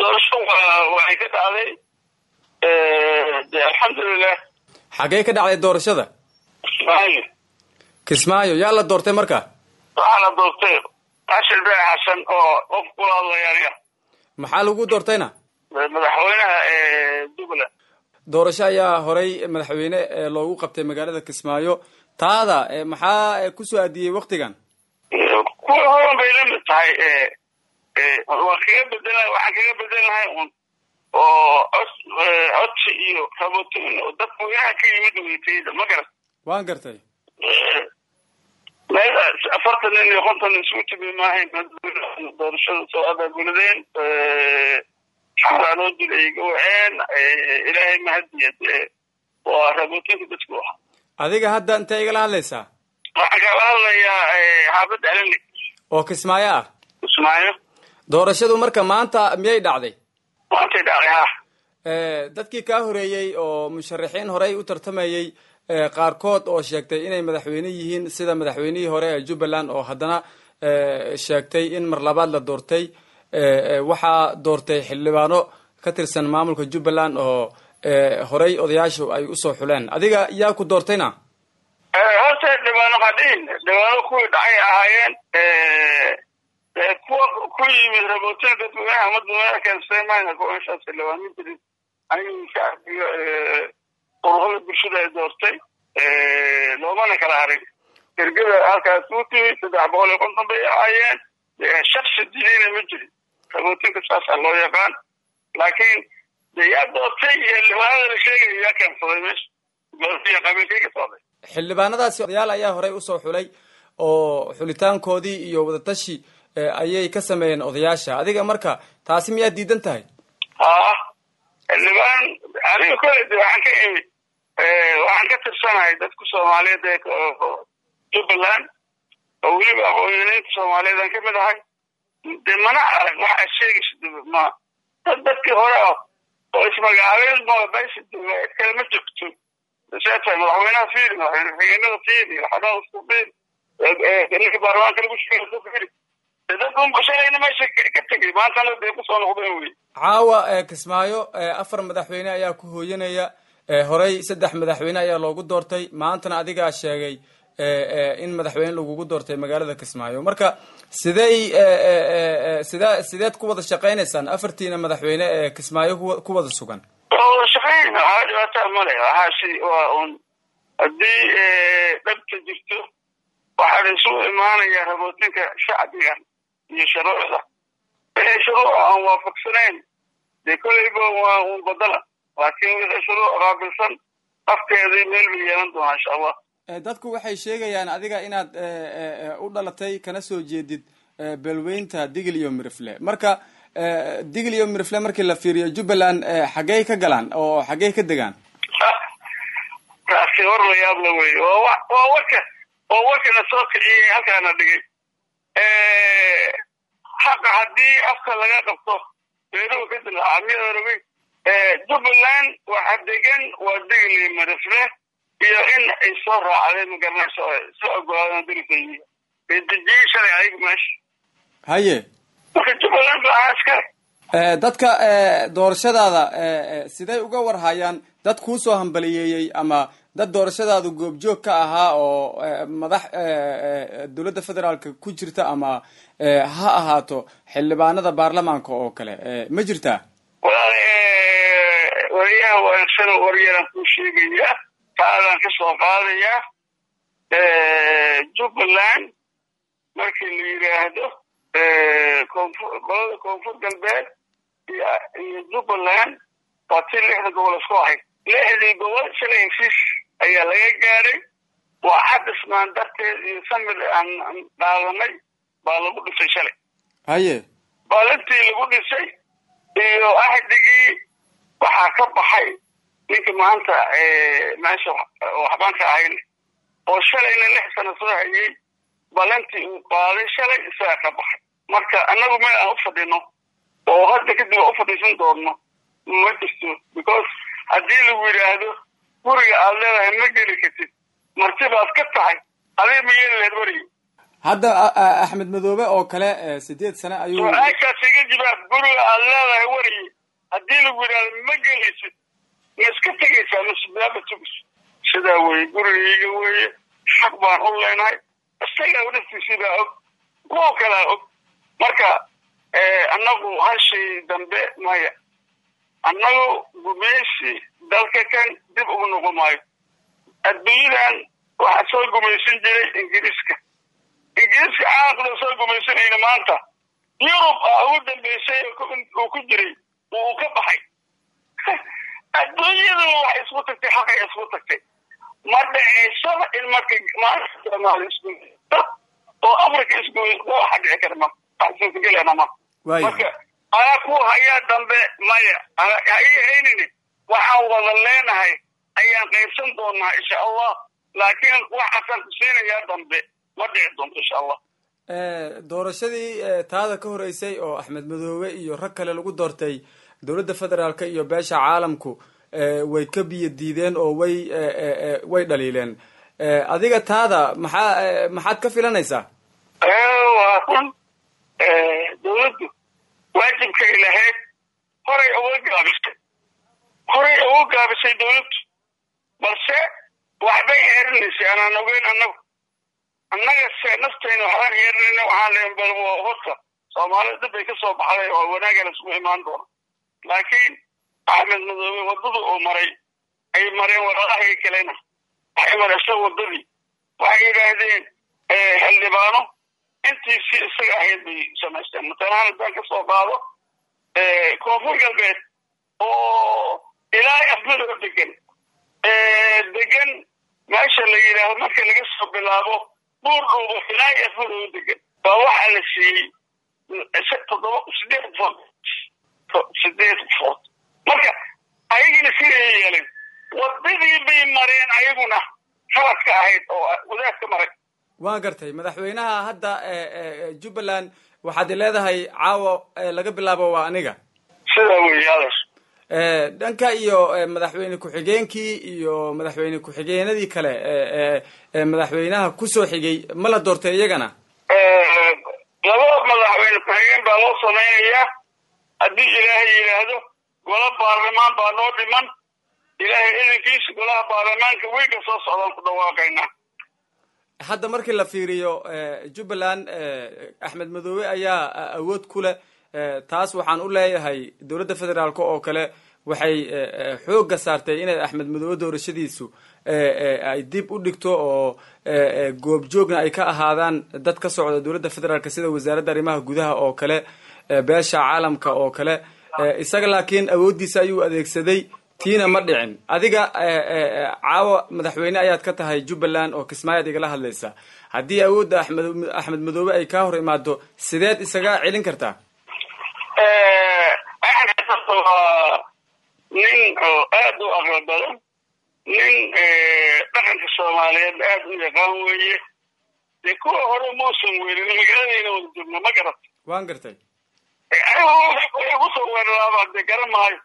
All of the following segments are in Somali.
doorasho waxay ka dhacday de alxamdulilah xaggee ka dhacday doorashada kismaayo kismaayo yaa la doortay marka waxaa la doortay ashir bee xasan oo qof kula hadlaya aniga maxaa lagu doortayna madaxweynaha jubbaland doorasho ayaa horay madaxweyne loogu qabtay magaalada kismaayo taada maxaa kusoo aadiyey waktigan kuwa horan bay la mid tahay waan kaga bedela waxaan kaga bedelnahay un oo cod codsi iyo rabootin oo dadka weynaha ka yimid weytayda ma garat waan gartay meel afartan nin iyo konton nin isugu timi maahayn doorashada soo abaabuladeen xaaraanoo dil ay gawaceen ilaahay mahadiya dee waa rabootinka dadku ah adiga hadda intee igala hadlaysaa waxaan kala hadlayaa xaafadda alali oo kismaayo ah kismaayo doorashadu marka maanta miyay dhacday maantay dhacday ha dadkii kaa horeeyey oo musharaxiin horey u tartamayey qaarkood oo sheegtay inay madaxweyne yihiin sida madaxweynihii hore ee jubbaland oo haddana sheegtay in mar labaad la doortay waxaa doortay xildhibaano ka tirsan maamulka jubbaland oo horey odayaashu ay usoo xuleen adiga yaa ku doortayna horta dhibaano hadhiin dhibaano kuwii dhacay ahaayeen kuwa ku yimid rabootin dadweynaha madweynaha keensay mayna kuwaashaas xildhibaanin jirin aniga shacbiga ururada bulshada ay doortay loomana kala harin ergada halkaas u timi saddex boqol iyo konton bay ahaayeen shaksi diidayna ma jirin rabootinka saasaa loo yaqaan laakiin de yaa doortay iyo xildhibaanada la sheegaya yaa keensaday meesha qabiilkay ka socday xildhibaanadaasi odayaal ayaa horey usoo xulay oo xulitaankoodii iyo wadatashi ayay ka sameeyeen odayaasha adiga marka taasi miyaad diidan tahay ha xildhibaan aniga kole de waxaan ka imi waxaan ka tirsanahay dadka soomaaliyeed ee jubbaland oo weliba aqoonyaniinta soomaaliyeed aan kamid ahay de mana arag wax aad sheegaysa ma dad dadkii hore ah oo ismagacaabeen meesha jooga cid kale ma jirto see tahay madaxweynaha fiiri madaxweyne xigeenada fiiri xadada isku fiiri ninka baarlamaanka lagu sheegay ku fiiri dad unba shalayna meesha ka tegay maantana dee kusoo noqdeen wey caawa kismaayo afar madaxweyne ayaa ku hooyanaya horey saddex madaxweyne ayaa loogu doortay maantana adigaa sheegay in madaxweyne lagugu doortay magaalada kismaayo marka sidey side sideed ku wada shaqaynaysaan afartiina madaxweyne ee kismaayo ku wada sugan waa wada shaqayn waxaa dhibaataa male waxaasi waa un haddii dhabta jirto waxaa la isugu imaanaya rabootinka shacbiga iyo shuruucda wixii shuruuc aan waafaqsanayn dee kolleyba waa un badala laakiin wixii shuruuc qaabilsan afkeedii meel bay yeelan doonaa insha allah dadku waxay sheegayaan adiga inaad u dhalatay kana soo jeedid beelweynta digil iyo mirifle marka digil iyo mirifle markii la fiiriyo jubbaland xaggey ka galaan oo xaggey ka degaan taasi war la yaabla wey waa wa waa warka waa warkana soo kiciyay halkaana dhigay xaqa haddii afka laga qabto beeruhu ka dilaaca miyadarabay jubbaland waxa degan waa digil iyo mirifle iyo in ay soo raacdeen magaranayso soo ogolaadeen darisayi bay dejiyey shalay ayaga meesha haye marka jubbaland ba ahaa iskale dadka doorashadaada siday uga warhayaan dad kuusoo hambaliyeeyey ama dad doorashadaadu goobjoog ka ahaa oo madax dowladda federaalka ku jirta ama ha ahaato xildhibaanada baarlamaanka oo kale ma jirtaa walaal wariyaha wanaagsan waryaran kuu sheegaya taadaan ka soo qaadayaa jubbaland markii la yidhaahdo koonfur qolada koonfur galbeed iyo jubbaland waa tii lixda gobol isku ahayd lixdii gobol shalay heshiis ayaa laga gaadhay waa xadismaan darteed iyo samir aan dhaadanay baa lagu dhisay shalay haye baalintii lagu dhisay iyo ahdigii waxaa ka baxay ninka maanta meesha waxbaan ka ahayn oo shalayna lix sano soo hayay balantii uu qaaday shalay isagaa ka baxay marka annagu meel aan u fadhino oo hadda kadib aan u fadhiisan doonno ma jirto because haddii lagu yidhaahdo guriga aad leedahay ma geli kartid marti baad ka tahay adiga ma yeeli lahayd werigi hadda axmed madoobe oo kale sideed sane ayuu su-aashaas iga jibaab guriga aad leedahay wariye haddii lagu yidhahdo ma gelaysid ma iska tegaysaa masbaaba tugis sidaa weye gurigayga weeye xaq baan u leenahay isagaa dhaftiisibaa og kuwo kalaa og marka annagu hashii dambe maya annagu gumaysi dalka kan dib ugu noqon maayo adduunyadan waxaa soo gumaysan jiray ingiriiska ingiriiska caalamkada soo gumaysanayna maanta yurub a ugu dambeysay uu ku jiray uu ka baxay adduunyadu waxay isku tagtay xaqay isku tagtay ma dhaceysaba in marka maanta soomaali isku oo africa isku waxa dhici kara ma waxsuusagelana ma marka anaa ku hayaa dambe maya ha ii haynini waxaan wada leenahay ayaan qaybsan doonaa insha allah laakiin waxaasaan ku siinayaa dambe ma dhici doonto insha allah doorashadii taada ka horeysay oo axmed madoobe iyo rag kale lagu doortay dowladda federaalka iyo beesha caalamku way ka biyo diideen oo way way dhaliileen adiga taada maxaa maxaad ka filanaysaa waa run dawladdu waajibkay lahayd horay uga gaabisay horay uga gaabisay dawladdu balse waxbay heerinaysay anaan ogeyn annagu annaga se naftayna waxbaan heerinayna waxaan leen bal horta soomaalida dib bay ka soo baxday oo wanaagana isugu imaan doona laakiin axmed madoobe waddada uu maray ay mareen walaalahay kalena waxay mareysa waddadii waxay yidhaahdeen xildhibaano intii si isaga ahayd bay samaysteen matalaan haddaan ka soo qaado koonfur galbeed oo ilaa afmadoo degan degan meesha la yidhaahdo marka laga soo bilaabo buur dhuubo ilaa afmadoo degan baa waxaa la siiyey toddoba sideed qofood sideed qofood marka ayagina siday yeeleen wadadii bay mareen ayaguna khaladka ahayd oo wadaadka maray waan gartay madaxweynaha hadda jubbaland waxaad leedahay caawo laga bilaabo waa aniga sidaa wey adas dhanka iyo madaxweyne ku-xigeenkii iyo madaxweyne ku-xigeenadii kale madaxweynaha kusoo xigay ma la doortay iyagana laba madaxweyne ku-xigeen baa loo samaynayaa haddii ilaahay yidhaahdo gola baarlamaan baa noo dhiman ilaahay idankiisa golaha baarlamaanka weyga soo socdaan ku dhawaaqaynaa hadda markii la fiiriyo jubbaland axmed madoobe ayaa awood ku leh taas waxaan u leeyahay dowladda federaalk oo kale waxay xoogga saartay inay axmed madoobe doorashadiisu ay dib u dhigto oo goobjoogna ay ka ahaadaan dad ka socda dowladda federaalk sida wasaaradda arrimaha gudaha oo kale beesha caalamka oo kale isaga laakiin awooddiisa ayuu adeegsaday tiina ma dhicin adiga caawa madaxweyne ayaad ka tahay jubbaland oo kismaayaad igala hadlaysa haddii awoodda axmed axmed madoobe ay kaa hor imaado sideed isaga celin kartaa waa nin oo aad u aqli badan nin dhaqanka soomaaliyeed aad u yaqaan weeye dee kuwa hore muusan weerin magaaladayna wada joogno ma garat waan gartay kusoo weeraraaba dee garan maayo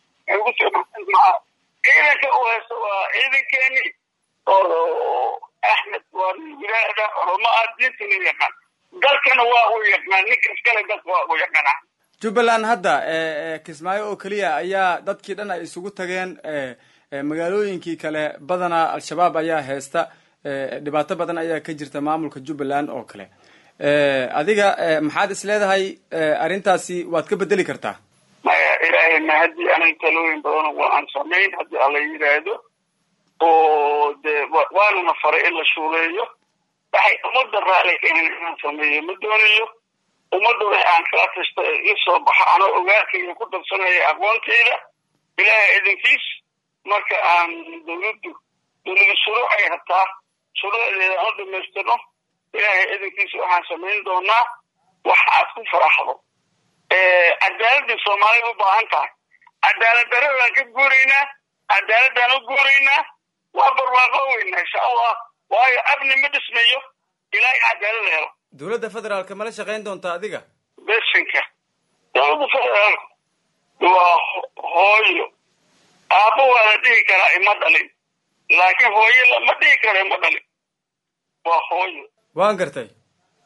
ciidanka uu haysto waa ciidankeeni oo axmed waa nin wilaada oromo ah diintana yaqaan dalkana waa uu yaqaan ninka iskale dalka waa uu yaqaana jubbaland hadda kismaayo oo keliya ayaa dadkii dhan ay isugu tageen magaalooyinkii kale badanaa al-shabaab ayaa haysta dhibaato badan ayaa ka jirta maamulka jubbaland oo kale adiga maxaad is leedahay arrintaasi waad ka bedeli kartaa maya ilaahayna haddii anay talooyin badan waa aan samayn haddii alla yidhaahdo oo dee waanana faray in la shuuleeyo waxay ummadda raali ka ahayn inaan sameeyo ma doonayo ummadda wixii aan kala tasta ii soo baxa anoo ogaarkayga ku darsanaya aqoontayda ilaahay idinkiis marka aan dawladdu dawlada shuruuc ay hataa shuruucdeeda aan u dhamaystirno ilaahay idinkiis waxaan samayn doonaa wax aad ku faraxdo cadaaladii soomaalida u baahan tahay cadaalad daradaan ka guuraynaa cadaaladaan u guuraynaa waa barwaaqo weynaa insha allah waayo abni ma dhismayo ilaa cadaalad la helo dowladda federaalka mala shaqayn doonta adiga besinka dowladda federaalka waa hooyo aabbo waa la dhihi karaa ima dhalin laakiin hooyo lama dhihi karo ima dhalin waa hooyo waan gartay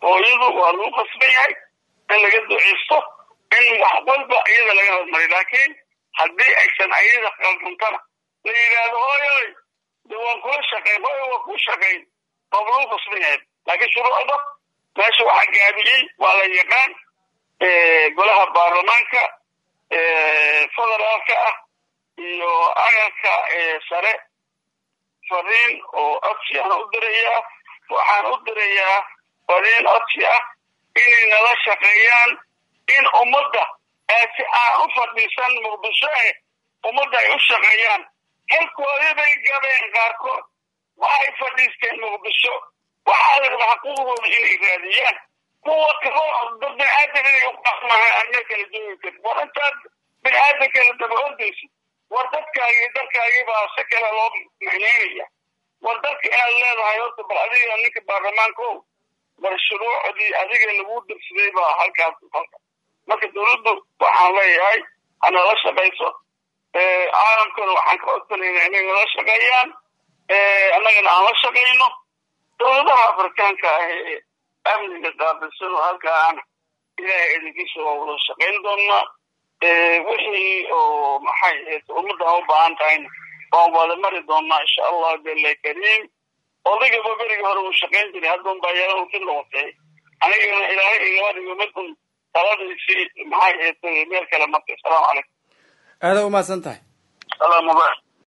hooyadu waa lagu qasban yahay in laga duceysto in wax walba iyada laga hormariyo laakiin haddii aysan ayada qalduntana la yidhaahdo hooyoy de waan kula shaqayn hooyo waa kuu shaqayn waa lagu qasban yahay laakiin shuruucda meesha waxaa gaabiyey waa la yaqaan golaha baarlamaanka federaalka ah iyo agalka sare fariin oo codsi aan u dirayaa waxaan u dirayaa fariin codsi ah inay nala shaqeeyaan in ummadda si aan u fadhiisan muqdisho eh ummadda ay u shaqeeyaan halkoodii bay gabeen qaarkood waxay fadhiisteen muqdisho waxaa la rabaa xuquuqdooda inay raadiyaan kuwa kaloo dad biniaadan inay u qasmaha ana kala joogi karin war intaad biniaadan kala daba ordaysid war dadkaagii dalkaagii baa si kale loo micneynaya war dalka inaad leedahay horta bal adiga ninka baarlamaanka o war shuruucdii adiga lagu dirsaday baa halkaas halka marka dawladdu waxaan leeyahay hanala shaqayso caalamkana waxaan ka codsanayna inay nala shaqeeyaan annagana aan la shaqayno dawladaha afrikaanka ah ee amniga qaabilsan oo halkaana ilaahay idinkiisa waa wada shaqayn doonaa wixii oo maxay ahayd ummaddan u baahan tahayna waan wada mari doonaa insha allah jala kariim odaygaba berigii hore uu shaqayn jiray haddan baa yaran si noqotay anigana ilaahay igama dhigo midun taladiisii maxay ahayd meel kale martay asalaamu calaykum aada umahadsan tahay salaam mubarak